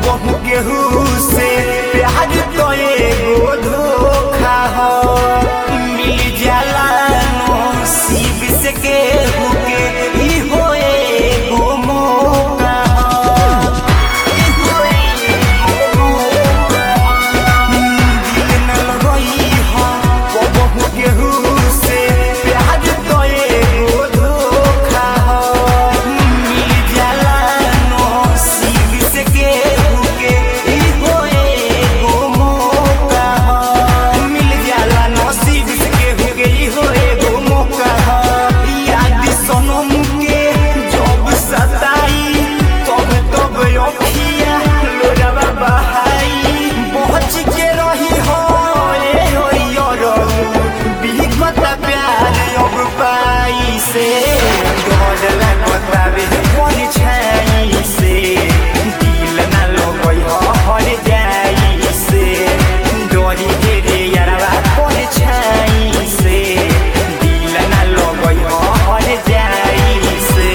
कबहू केहू से प्यार तो एगो धोखा हो मिल जाला नसीब से केहू के ई हो एगो मौका हो ई हो एगो मौका हो। दिल न लगई हो कबहू केहू से प्यार तो एगो धोखा हो मिल जाला नसीब से केहू के ई हो एगो मौका हो मिल जाला नसीब से केहू के ई हो एगो मौका हो याद सनम के जब सताई तब तब अखिया लोरवा बहाई पहुँच के रही हो ए हो यारो बिगत प्यार अब पाई से डर लगता रे कोन छाई से दिल ना लगई हो हर जाई से डरी के रे यारवा कोन छाई से दिल ना लगई हो हर जाई से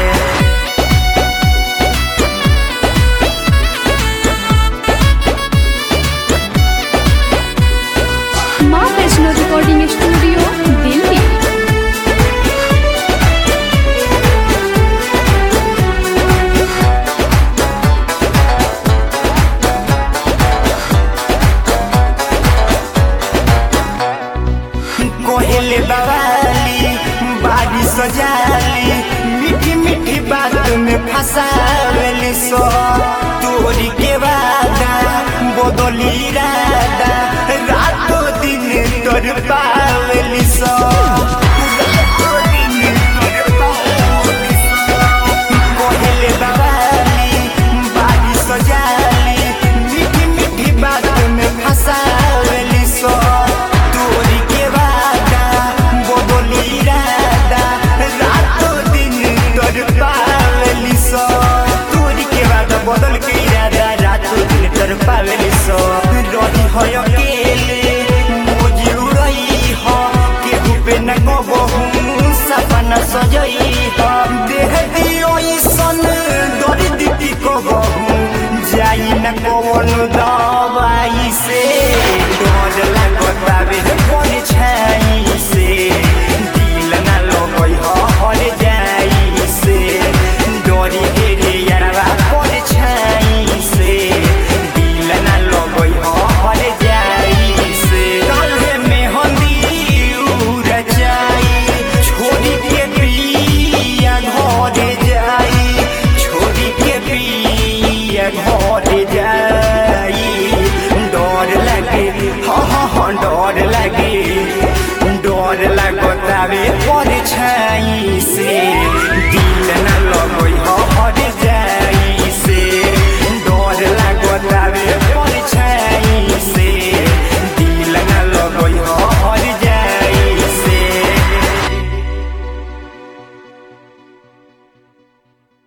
माँ वैष्णो रिकॉर्डिंग स्टूडियो दिल्ली कोहेले बवाली बारिश सजाली मीठी मीठी बात में फंसावेली सो तोरी के वादा बदली इरादा रातों दिन तोर पावेली सो रातों दिन तोर पावेली सो। कोहेले बवाली बारिश सजाली मीठी मीठी बात में फंसावेली सो तोरी के वादा बदली इरादा रातों दिन तोर पावेली सो तोरी के वादा बदल के इरादा रातों दिन तोर पावेली सो रही हो अकेले मोजी उड़ई हो केहू पे न कबहू सपना सजई हो देह दियो सन दर्द की कबहू जाई न कौन दवाई से